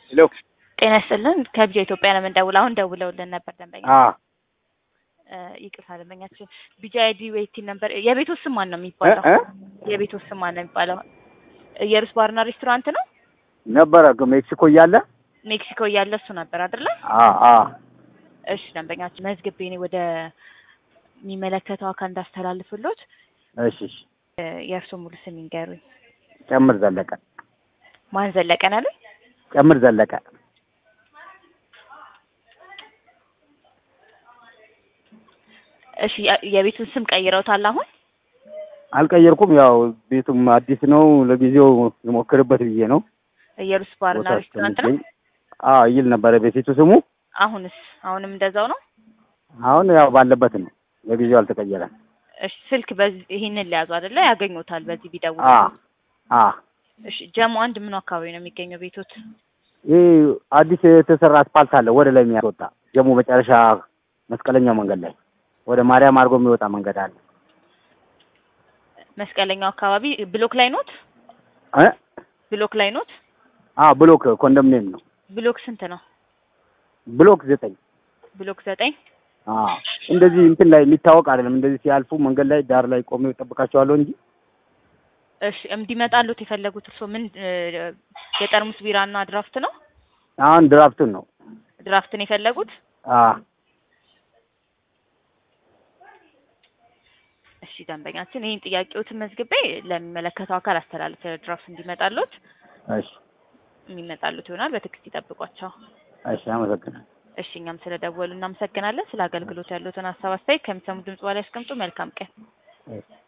ሄሎ ጤና ይስጥልን ከቢጃ ኢትዮጵያ ነው የምንደውለው። አሁን ደውለውልን ነበር ደንበኛ አ እ ይቅርታ ደንበኛችን ቢጃ አይዲ ዌይቲንግ ነበር። የቤቱ ስም ማን ነው የሚባለው? እ የቤቱ ስም ማን ነው የሚባለው? ኢየሩስ ባርና ሬስቶራንት ነው። ነበረ ሜክሲኮ እያለ ሜክሲኮ እያለ እሱ ነበር አይደለ? አ አ እሺ ደንበኛችን መዝግቤ እኔ ወደ የሚመለከተው አካል እንዳስተላልፍሎት እሺ እሺ እ የእርሶ ሙሉ ስም ይንገሩኝ። ጨምር ዘለቀ ማን ዘለቀን አለ? ጨምር ዘለቀ እሺ የ- የቤቱን ስም ቀይረውታል አሁን? አልቀየርኩም። ያው ቤቱም አዲስ ነው። ለጊዜው ልሞክርበት ብዬ ነው። ኢየሩስ ባርና ቦታ ሬስቶራንት ነው። እስከሚገኝ አ ይል ነበረ በፊቱ ስሙ። አሁንስ አሁንም እንደዛው ነው? አሁን ያው ባለበት ነው። ለጊዜው አልተቀየረም። እሺ ስልክ በዚህ ይሄንን ሊያዙ አይደለ? ያገኙታል በዚህ ቢደውሉ። አ አ እሺ ጀሞ አንድ ምኑ አካባቢ ነው የሚገኘው ቤቶት? ይህ አዲስ የተሰራ አስፓልት አለ ወደ ላይ የሚያስወጣ ጀሞ መጨረሻ መስቀለኛው መንገድ ላይ ወደ ማርያም አድርጎ የሚወጣ መንገድ አለ። መስቀለኛው አካባቢ ብሎክ ላይ ኖት? እ ብሎክ ላይ ኖት? አ ብሎክ ኮንዶሚኒየም ነው። ብሎክ ስንት ነው? ብሎክ ዘጠኝ ብሎክ ዘጠኝ አ እንደዚህ እንትን ላይ የሚታወቅ አይደለም። እንደዚህ ሲያልፉ መንገድ ላይ ዳር ላይ ቆሜ እጠብቃቸዋለሁ እንጂ እሺ እንዲመጣሉት የፈለጉት እርሶ ምን እ፣ የጠርሙስ ቢራና ድራፍት ነው? አሁን ድራፍቱን ነው። ድራፍትን የፈለጉት? አ እሺ ደንበኛችን ይህን ጥያቄዎትን መዝግቤ ለሚመለከተው አካል አስተላልፈ ድራፍት እንዲመጣሉት እሺ የሚመጣሉት ይሆናል። በትዕግስት ይጠብቋቸው። እሺ፣ አመሰግናለሁ። እሺ እኛም ስለደወሉ እናመሰግናለን። ስለ አገልግሎት ያሉትን ሀሳብ አስተያየት ከሚሰሙ ድምጽ በላይ ያስቀምጡ። መልካም ቀን። እሺ